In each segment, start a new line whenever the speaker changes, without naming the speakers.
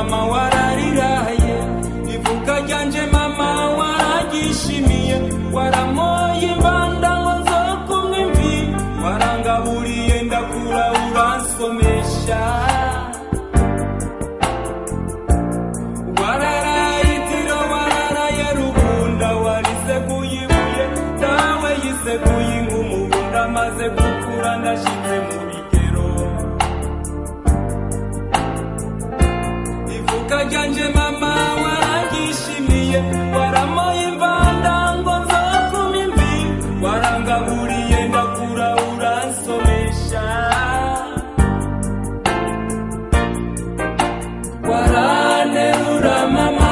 mama warariraye ivuka ryanje mama waragishimiye waramoye imbanda ngo nzokumwe imvi warangaburiye ndakura uransomesha wararayitiro wararaye rubunda wariseguye ibuye dawe yiseguye ingumubunda maze gukura ndashitse mu bigero ivuka ryanje mama waragishimiye waramoye imvanda ngo nzokuma imvi warangaburiye ndakura uransomesha waranerura mama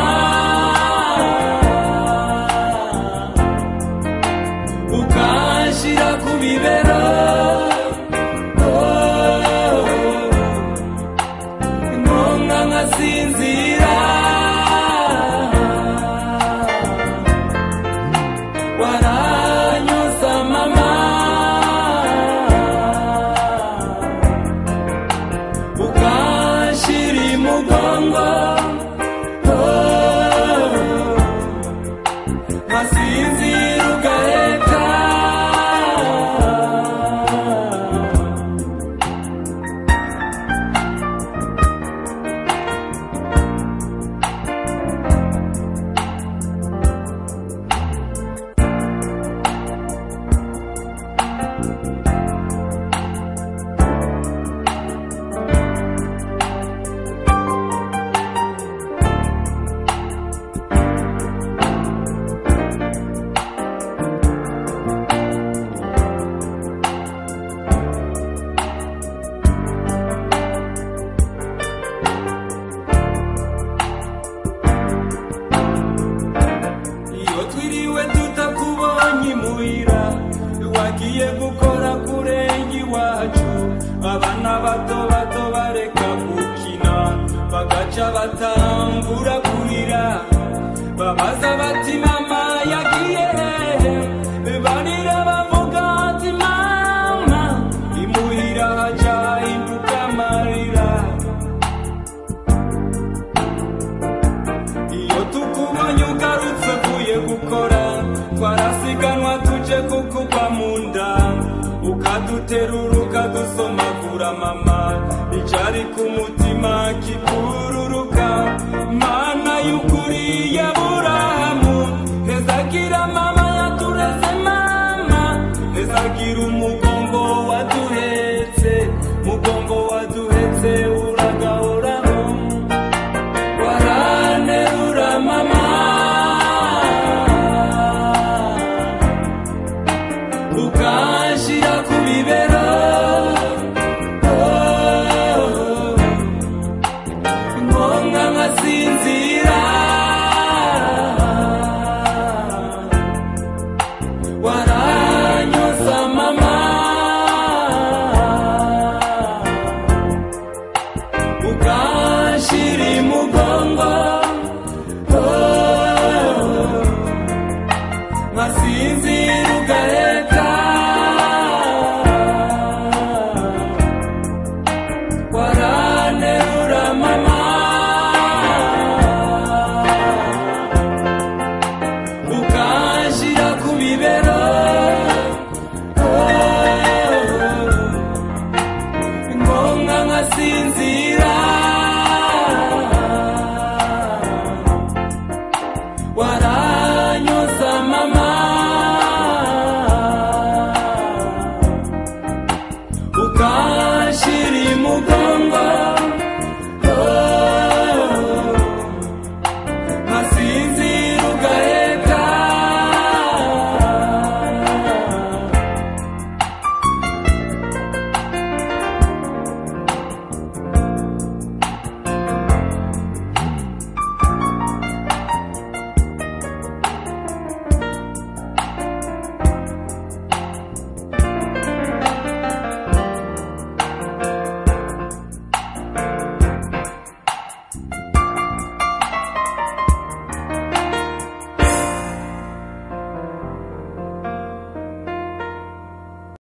ukanshira ku bibero Oh, nkonka nkasinzira waranyoza mama ukanshira imugongo Oh, nkasinzira ugaheka iyo twiriwe tutakubonye imuhira wagiye gukora kurenga iwacu abana bato bato bareka gukina bagaca batangura kurira babaza bati mama yagiye hehe barira bavuga ati mama imuhira haca hinduka amarira iyo tukubonye ugarutse uvuye gukora twarasiganwa tuje kukugwa mu nda ukaduterura ukadusomagura mama icyari ku mutima kikururuka mana y'ukuri ya burahamu hezagira mama yatureze mama hezagira umugongo waduhetse mugongo waduhetse uragahoraho waranerura mama ukanshira ku bibero Oh, nkonka nkasinzira waranyoza mama ukanshira imugongo Oh, nkasinzira ugaheka waranerura mama ukanshira ku bibero